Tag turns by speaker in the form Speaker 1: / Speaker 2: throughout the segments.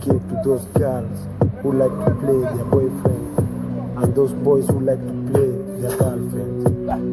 Speaker 1: dedicate to those girls who like to play their boyfriends and those boys who like to play their girlfriends.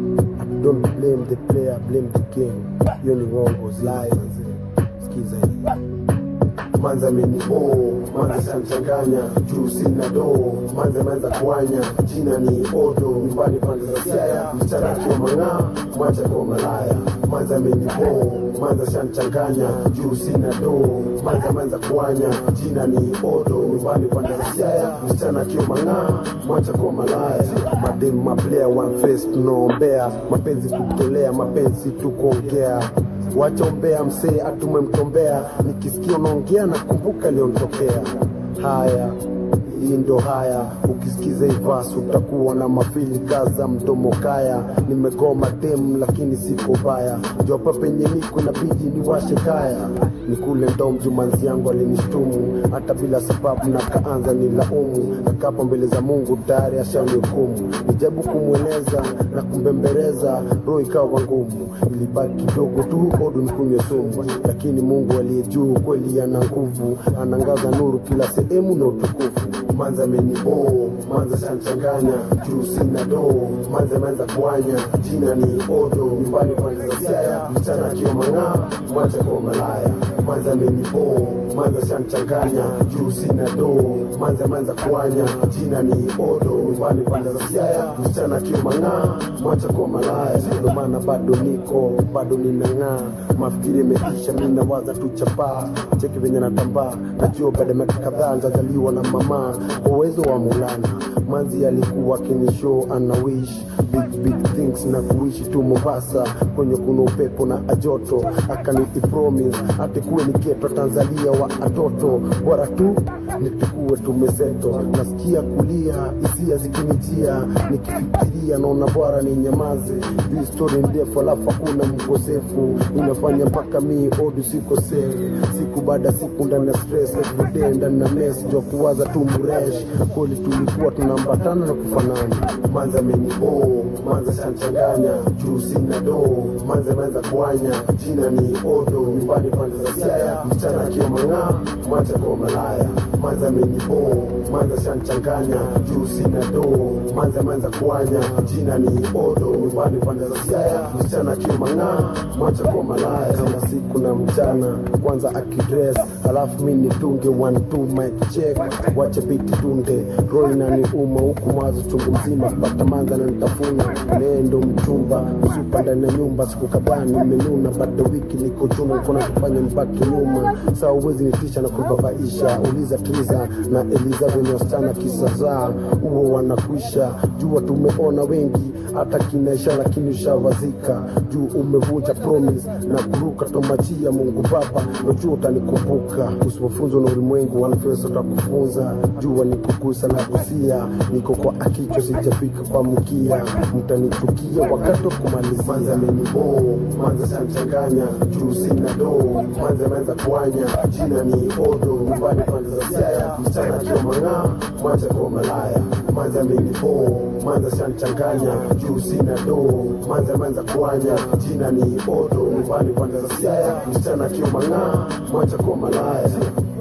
Speaker 1: Don't blame the player, blame the game. Hiyo ni uongo, lie manze. Sikiza hii. Manza amenibo, manza shanchanganya, juu sina do, manza manza kuanya, jina ni odo, nyumbani pande za siaya, msichana akiwa mang'aa, mwacha kwa malaya. Manza amenibo, manza shanchanganya, juu sina do, manza manza kuanya, jina ni odo, nyumbani pande za siaya, msichana akiwa mang'aa, mwacha kwa malaya. Madem maplaya one face tunaombea, mapenzi kutolea, mapenzi tu kuongea wachombea msee atumemtombea nikisikia unaongea na kumbuka liontokea haya hii ndo haya ukisikiza ivas utakuwa na mafili kaza mdomo kaya nimegoma dem lakini siko baya jopa penye niko nabidi niwashe kaya nikule ndo mjumanzi yangu alinishtumu hata bila sababu na kaanza ni laumu nakapo mbele za mungu tayari ashanihukumu nijabu kumweleza na kumbembereza roho ikawa ngumu ilibaki kidogo tu odu nikunywe sumu lakini mungu aliye juu kweli ana nguvu anangaza nuru kila sehemu na utukufu manza amenibo manza shanchanganya juu sina do manza manza kuanya jina ni odo nyumbani pande za siaya msichana akiwa mang'aa mwacha kwa malaya manza amenibo manza shanchanganya juu sina do manza manza kuanya jina ni odo nyumbani pande za siaya msichana akiwa mang'aa mwacha kwa malaya ndo maana bado niko bado ninang'aa mafikiri imeisha mi nawaza tu chapaa cheki venye natambaa najua baada ya miaka kadhaa nitazaliwa na mama kwa uwezo wa mulana manzi alikuwa kinishow ana wish big big things na kuishi tu mombasa kwenye kuna upepo na ajoto akanipi promise atikuwe niketwa tanzania wa atoto bora tu nitukuwe tumezeto nasikia kulia hisia zikinijia nikifikiria naona bora ni nyamaze hii story ndefu alafu hakuna mkosefu inafanya mpaka mi odu siko safe siku baada siku ndani ya stress everyday ndani na mess jua kuwaza tu mresh kweli tulikuwa tunaambatana na kufanana manza amenibo manza shanchanganya juu sina do manza manza kuanya jina ni odo nyumbani pande za siaya msichana akiwa mang'aa mwacha kwa malaya manza amenibo manza shanchanganya juu sina do manza manza kuanya jina ni odo nyumbani pande za siaya msichana akiwa mang'aa mwacha kwa malaya kama siku na mchana kwanza akidress alafu mi nitunge one two mic check wache biti tunde roho inaniuma huku mawazo chungu mzima pata manza na nitafuna nendo mchumba msupa ndani ya nyumba siku kadhaa nimenuna bado wiki niko chuma kona kufanya nibaki nyuma saa uwezi nitisha na kubabaisha uliza triza na eliza venye wasichana kisazaa huo wanakwisha jua tumeona wengi hata kinaisha lakini ushavazika juu umevunja promise na kuruka tomachia mungu baba najua utanikumbuka usipofunzwa na ulimwengu wanafesa utakufunza jua nikugusa na kusia niko kwa akicho sijafika kwa mkia mtanichukia wakati wa kumaliza manza amenibo manza shanchanganya juu sina do manza manza kuanya jina ni odo nyumbani pande za siaya msichana akiwa mang'aa mwacha kwa malaya manza amenibo manza shanchanganya juu sina do manza manza kuanya jina ni odo nyumbani pande za siaya msichana akiwa mang'aa mwacha kwa malaya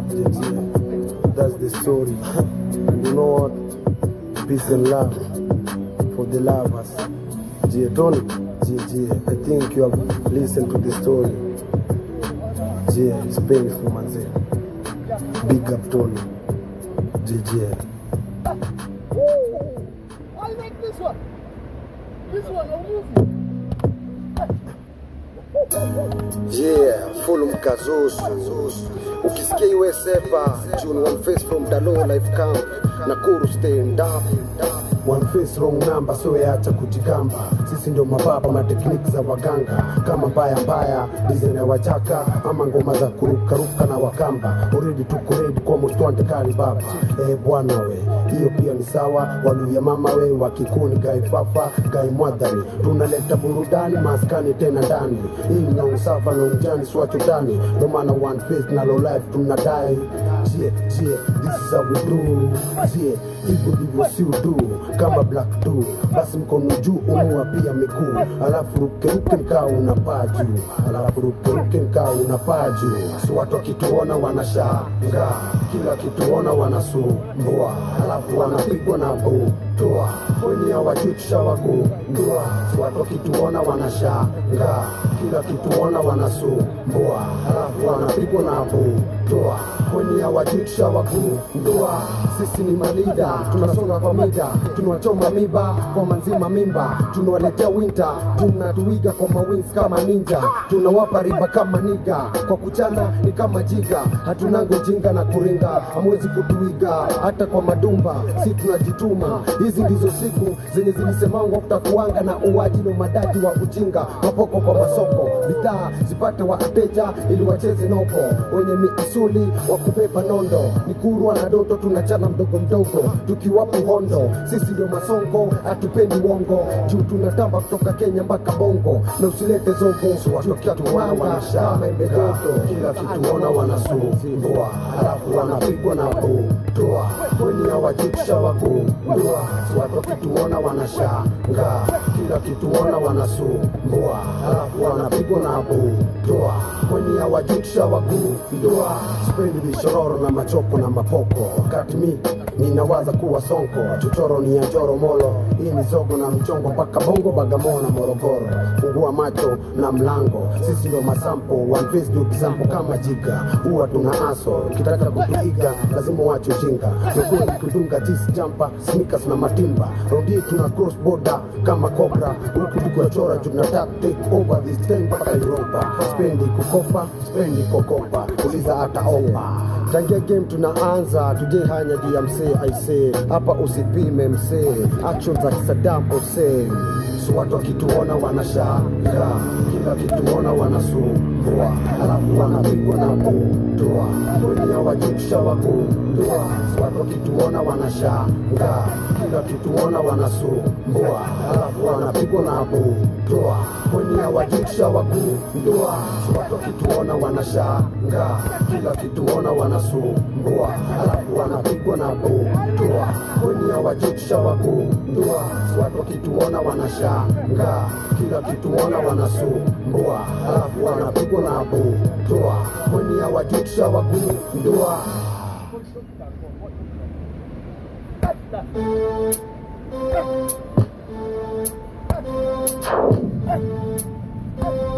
Speaker 1: That's the story. And you know what? Peace and love for the lovers. Jie Tony, Jie Jie, I think you have listened to the story. Jie, it's painful, manze. Big up Tony. Jie Jie.
Speaker 2: I like this one. This one, I'll move you.
Speaker 1: Yeah, full mkazusu. Ukisikia iwe sepa, June one face from Dalo Life Camp, Nakuru stand up. One face wrong number, so yacha kujigamba. Sisi ndio mababa, matekniki za waganga, kama mbaya mbaya, design ya wachaka, ama ngoma za kurukaruka na wakamba. Already tuko ready kwa mustwante kali baba. Eh bwana we, hiyo pia ni sawa. Waluya mama we, wakikuni gai fafa, gai mwadhani. Tunaleta burudani maskani tena ndani. Hii na usafa na ujani swacho ndani. Ndio maana one face na low life tunadai. Yeah, yeah, this is how we do. Yeah, hivyo ndivyo si udu. kama black tu basi mkono juu umua pia miguu alafu rukeruke mkaa unapaa juu alafu rukeruke mkaa unapaa juu si watu wakituona wanashangaa kila kituona wanasumbua alafu wanapigwa na butua wenye hawajui tushawagundua si watu wakituona wanashangaa kila kituona wanasumbua alafu wanapigwa na butua wenye hawajui tushawagundua sisi ni malida tunasonga kwa mida tunawachoma miba kwa manzima mimba tunawaletea winta tunatuiga kwa mawins kama ninja tunawapa riba kama niga kwa kuchana ni kama jiga hatunango jinga na kuringa hamwezi kutuiga hata kwa madumba si tunajituma hizi ndizo siku zenye zilisemangwa kutakuanga na uwaji na madadi wa ujinga mapoko kwa masoko bidhaa zipate wateja ili wacheze nopo wenye miasuli wa kubeba nondo ni kurwa na doto tunachana mdogo mdogo tukiwapo hondo sisi ndio masongo hatupendi wongo juu tunatamba kutoka kenya mpaka bongo na usilete zogo tukiatuwanga kama imedoto kila kituona wanasumbua alafu wanapigwa na butoa wenye hawajitisha wagundua watu wakituona wanashangaa kila kituona wanasumbua alafu wanapigwa na butoa wenye hawajitisha wagundua sipendi vishororo na machoko na mapoko wakati mi ninawaza kuwa sonko chochoro ni ya njoro molo hii ni zogo na mchongo mpaka bongo bagamoo na morogoro fungua macho na mlango sisi ndio masampo one face do example kama jiga huwa tuna aso ukitaka kutuiga lazima wache ujinga nukuni kudunga jisi jampa sneakers na matimba rodi tuna cross border kama cobra huku tukiwachora tunataka take over this time mpaka Europa spendi kukopa spendi kokopa uliza hata omba tangia game tunaanza tuje hanya juu ya msee aisee hapa usipime msee action za kisadam Hussein so watu wakituona wanashangaa kila kituona wanasumbua alafu wanapigwa na butoa wenye hawajitisha wagundua so watu wakituona wanashangaa kila kituona wanasumbua alafu wanapigwa na butoa wenye hawajitisha wagundua so watu wakituona wanashangaa kila kituona wanasumbua alafu wanapigwa na butoa wenye hawajitisha wagundua so watu wakituona wanashangaa kila kituona wanasumbua alafu wanapigwa na butoa wenye hawajitisha wagundua
Speaker 2: Hey!